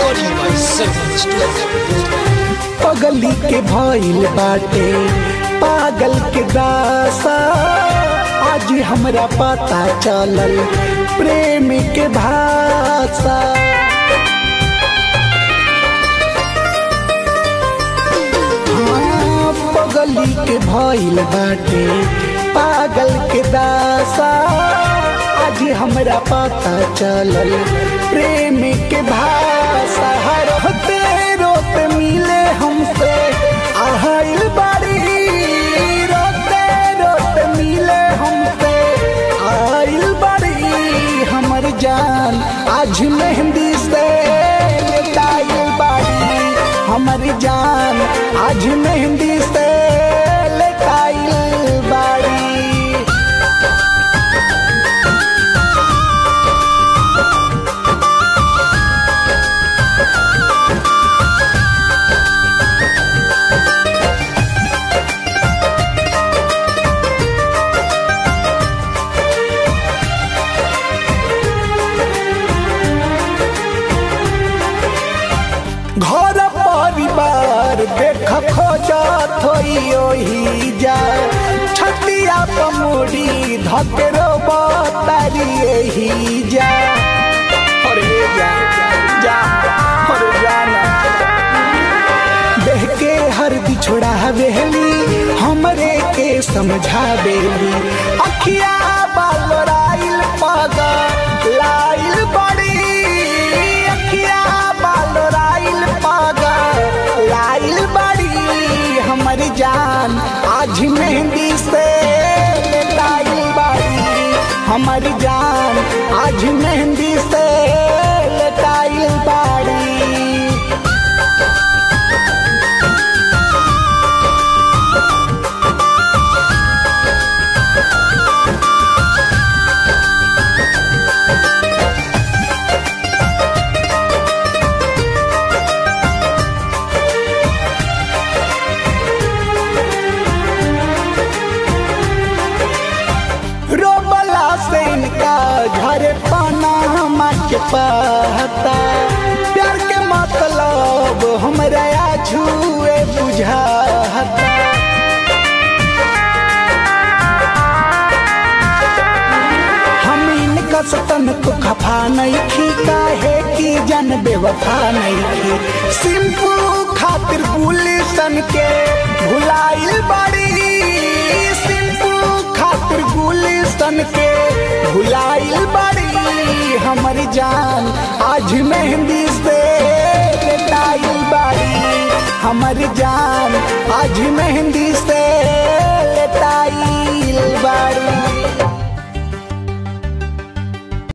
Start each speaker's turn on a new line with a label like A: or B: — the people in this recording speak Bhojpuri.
A: Recording by Seven Studio.
B: पगली के भइल बाटे पागल के दासा आज हमरा पता चलल प्रेम के भाषा हाँ, पगली के भइल बाटे पागल के दासा आज हमरा पता चलल प्रेम के भाषा रोते रोते मिले हमसे आहिल बाड़ी रोते रोते मिले हमसे आइल बाड़ी हमर जान आज मेहंदी से लेटाइल बाड़ी हमर जान आज मेहंदी से लेटाइल बाड़ी घर परिवार देख खोजत होई ओही जा छतिया पमुड़ी धकेरो बतारी एही जा अरे जा जा अरे जाना देह के हर बिछोड़ा बेली हमरे के समझावेली अखिया बालोराइल पागा लाइल बड़ी अखिया बालोराइल पागा लाइल बड़ी हमर जान आज मेहंदी से लाइल बड़ी हमर जान आज मेहंदी से लटाइल बाड़ी रोबला से इनका घर पाना के पहता प्यार के मतलब हमरा छुए बुझाता हम इनका सतन को खफा नहीं खी काहे की जन बेवफा नहीं खी सिंपू खातिर गुलिशन के भुलाइल बड़ी सिंपू खातिर गुलिशन के भुलाइल बड़ी हमर जान आज मेहंदी से लेटाइल बड़ी हमर जान आज मेहंदी से लेटाइल बड़ी